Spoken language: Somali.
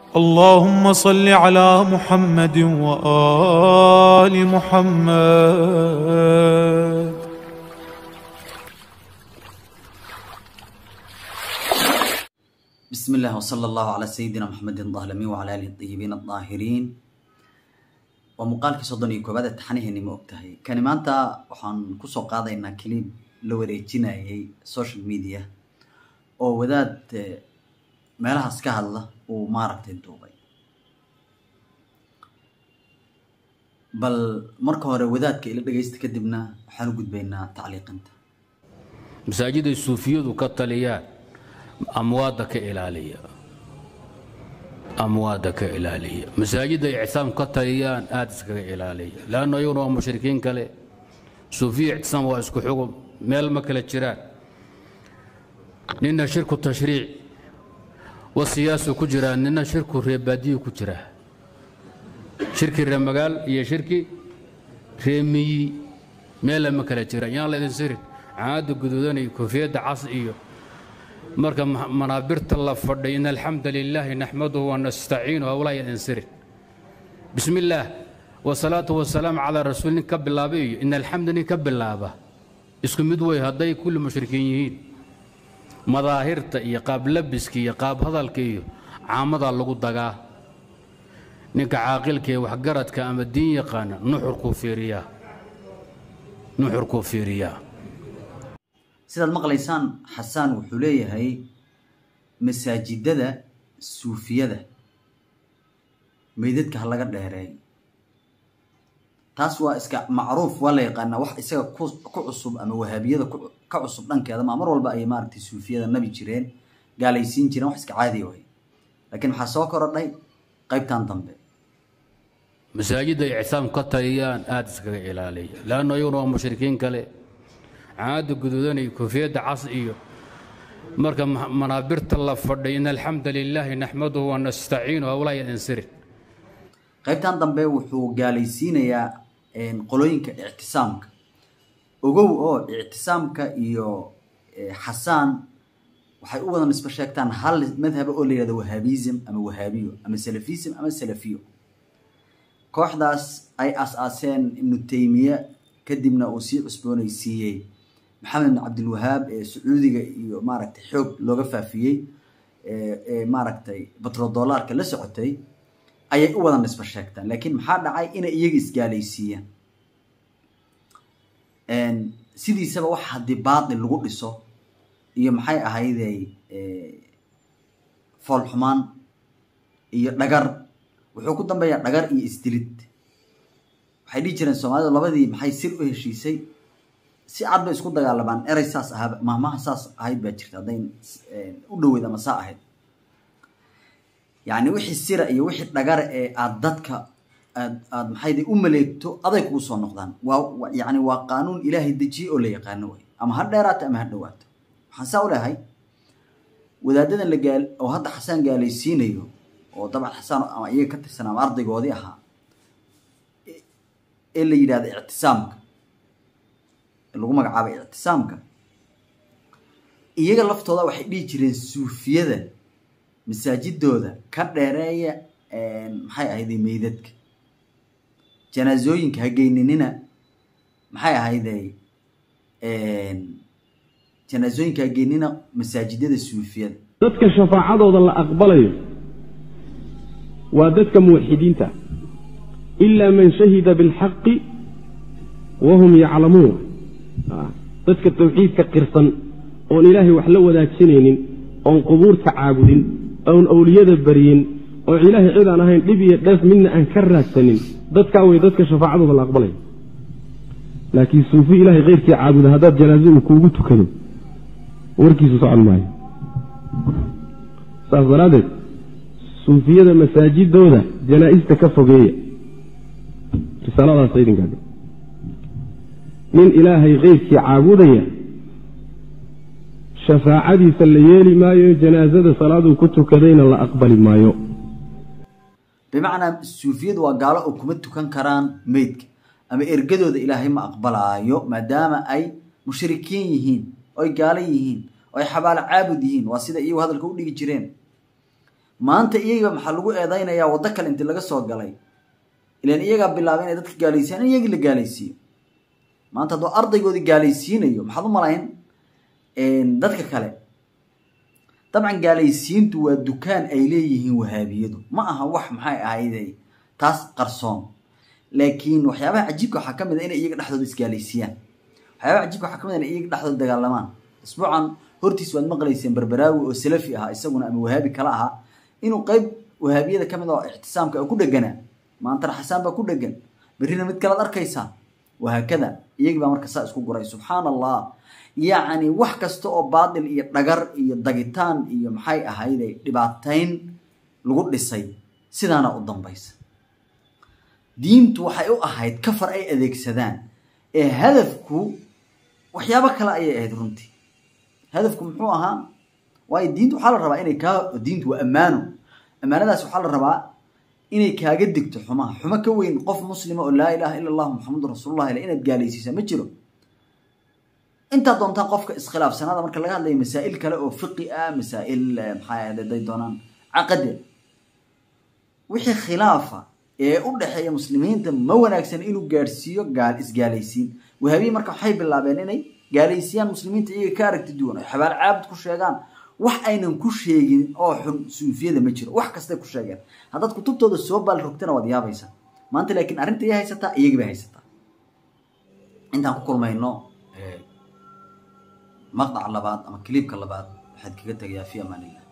اللهم صل على محمد وآل محمد بسم الله وصلى الله على سيدنا محمد الظالمي وعلى آله الطيبين الطاهرين ومقالك صدني كوباد التحنيه ما ogtahay kani maanta waxaan ku soo qaadaynaa clip la wareejinayay social media oo wadaad meelahaas ka hadla uu maaragtay duubay bal marka hore wadaadka ila dhagaysta kadibna waxaan u gudbaynaa tacliiqinta masaajiday suufiyadu ka taliyaan amwaadda ka ilaaliya amwaadda ka ilaaliya masaajidda ictisaam ka taliyaan aada iskaga ilaaliya leanno iyaguna waa mushrikiin kale suufiya ictisaam waa isku xugum meel ma kala jiraan nina shirku tashriic wa siyaasu ku jiraa nina shirku reebaadiyu ku jiraa shirki reemagaal iyo shirki reemiyi meella ma kala jiraan yaan laydin sirin caada guduudan iyo koofiyadda cas iyo marka manaabirta la fadhay in alxamda lilaahi naxmaduhu wanastaciinuhu howlaa yadin sirin bismi illaah wasalaatu wasalaamu calaa rasuul nin ka bilaaba iyo in alxamda nin ka bilaaba isku mid wey hadday kulli mushrikiin yihiin madaahirta iyo qaab labiska iyo qaab hadalka iyo caamadaa lagu dagaa ninka caaqilka ee waxgaradka ama diin yaqaana nuxurkuu fiiriyaa nuxurkuu fiiriyaa sidaad maqlaysaan xasaan wuxuu leeyahay masaajidada suufiyada meydadka ha laga dheereey taas waa iska macruuf waa la yaqaanaa wax isaga ku cusub ama wahaabiyada ka cusub dhankeeda ma mar walba ay maaragtay suufiyada nabi jireen gaalaysiin jireen wax iska caadiya way laakiin maxaa soo korodhay qaybtan dambe masaajidda ictisaam ka taliyaan aada iskaga ilaaliya leanno iyaguna waa mushrikiin kale caada guduudan iyo koofiyadda cas iyo marka manaabirta la fadhay in alxamda lilaahi naxmaduhu wanastaciinuhu howlaa yadin sirin qaybtan dambe wuxuu gaalaysiinayaa qolooyinka ictisaamka ogow oo ictisaamka iyo xasaan waxay u wada nisbo sheegtaan hal madhaba oo la yihahdo wahaabism ama wahaabiyo ama salafism ama salafiyo kooxdaas ay as-aaseen ibnu taymiye kadibna uu sii cusboonaysiiyey maxamed bin cabdilwahaab ee sacuudiga iyo maaragtay xoog looga faafiyey ee maaragtay batrodolarka la socotay ayay u wada nisbo sheegtaan laakiin maxaa dhacay inay iyaga isgaalaysiiyaan sidiisaba wax haddii baatil lagu dhiso iyo maxay ahaydey foolxumaan iyo dhagar wuxuu ku dambeeyaa dhagar iyo isdilid waxay dhihi jireen soomaalidu labadii maxay sir u heshiisay si cad bay isku dagaalamaan erey saas ahaa mahmaha saas ahayd baa jirta hadday u dhoweyd ama saa ahayd yacni wixii sira iyo wixii dhagara ee aada dadka aad aad maxayde u maleegto aday kugu soo noqdaan waa yacni waa qaanuun ilaahay dejiyey oo la yaqaano way ama ha dheeraato ama ha dhowaato waxaan saa u lehay wadaadadan la gaal oo hadda xasaan gaalaysiinayo oo dabcan xasaan ama iyaga ka tirsan ama ardaygoodii ahaa ee la yidhahda ictisaamka lagu magacaabay ictisaamka iyaga laftooda waxay dhihi jireen suufiyada masaajidooda ka dheereeya maxay ahayday meydadka janaasooyinka hageyninina maxay ahayday janaasooyinka hageynina masaajidada suufiyada dadka shafaacadooda la aqbalayo waa dadka muwaxidiinta ilaa man shahida bilxaqi wahum yaclamuun dadka tawxiidka qirsan oon ilaahay wax la wadaajinaynin oon qubuurta caabudin oon awliyada baryin oo ilaahay cid aan ahayn dhib iyo dheef midna aan ka raadsanin dadkaa wey dadka shafaacadooda la aqbalaya laakiin suufi ilaahay keyrkii caabuda haddaad janaaso uu kuugu tukado warkiisu socon maayo saas daraaddeed suufiyada masaajidooda janaa'ista ka fogeeya risaaladaas idinkaa nin ilaahay keyrkii caabudaya shafaacadiisa la yeeli maayo janaasada salaaduu ku tukadayna la aqbali maayo bimacnaa suufiyadu waa gaalo oo kuma tukan karaan meydka ama ergadooda ilaahay ma aqbalaayo maadaama ay mushrikiin yihiin oy gaalo yihiin oo ay xabaalo caabud yihiin waa sida iyagu hadalka u dhigi jireen maanta iyaga maxaa lagu eedaynayaa waddo kale intii laga soo galay ilan iyagaa bilaabay inay dadka gaalaysiiyaan in iyagii la gaalaysiiyo maanta hadduu ardaygoodii gaalaysiinayo maxaad u malayn dadka kale dabcan gaalaysiintu waa dukaan ay leeyihiin wahaabiyadu ma aha wax maxay ahayde taas qarsoon laakiin waxyaabaha cajiibka waxaa ka mid a inay iyaga dhexdooda isgaalaysiiyaan waxyaabaha cajiibka waxaa ka mid a inay iyaga dhexdooda dagaalamaan isbuucan hortiis waad maqlayseen berberaawi oo salafi ahaa isaguna ama wahaabi kala ahaa inuu qayb wahaabiyada ka mid oo ictisaamka ku dheganaa maantana xasaan baa ku dhegan berrina mid kalead arkaysaa wahaakada iyagii baa marka saa isku guray subxaan allah yacni wax kasta oo baatil iyo dhagar iyo dagitaan iyo maxay ahayde dhibaatayn lagu dhisay sidaana u dambaysa diintu waxay u ahayd kafar ay adeegsadaan ee hadafku waxyaabo kale ayay ahayd runtii hadafku muxuu ahaa waayo diintu waxaa la rabaa inay kaa diintu waa ammaano ammaanadaas waxaa la rabaa inay kaaga digto xumaha xumo ka weyn qof muslima oo laa ilaaha ila allah muxamadun rasuulullah ila inaad gaalaysiisa ma jiro intaa doontaa qofka iskhilaafsanaada marka laga hadlayo masaa'il kale oo fiqi ah masaa'il maxaa haday doonaan caqade wixii khilaafa ee u dhexeeya muslimiinta ma wanaagsan inuu gaadhsiiyo gaal isgaalaysiin wahaabiyi marka waxay bilaabeen inay gaalaysiiyaan muslimiinta iyaga ka aragti duwan ay xabaal caabud ku sheegaan wax aynan ku sheegin oo xun suufiyada ma jiro wax kastay ku sheegeen haddaad kutubtooda soo baal rogtana waad yaabaysaa maanta laakiin arrinta iya haysataa iyagii bay haysataa intaan ku kulmayno maqdac labaad ama kiliibka labaad waxaad kaga tegayaa fi amaan illah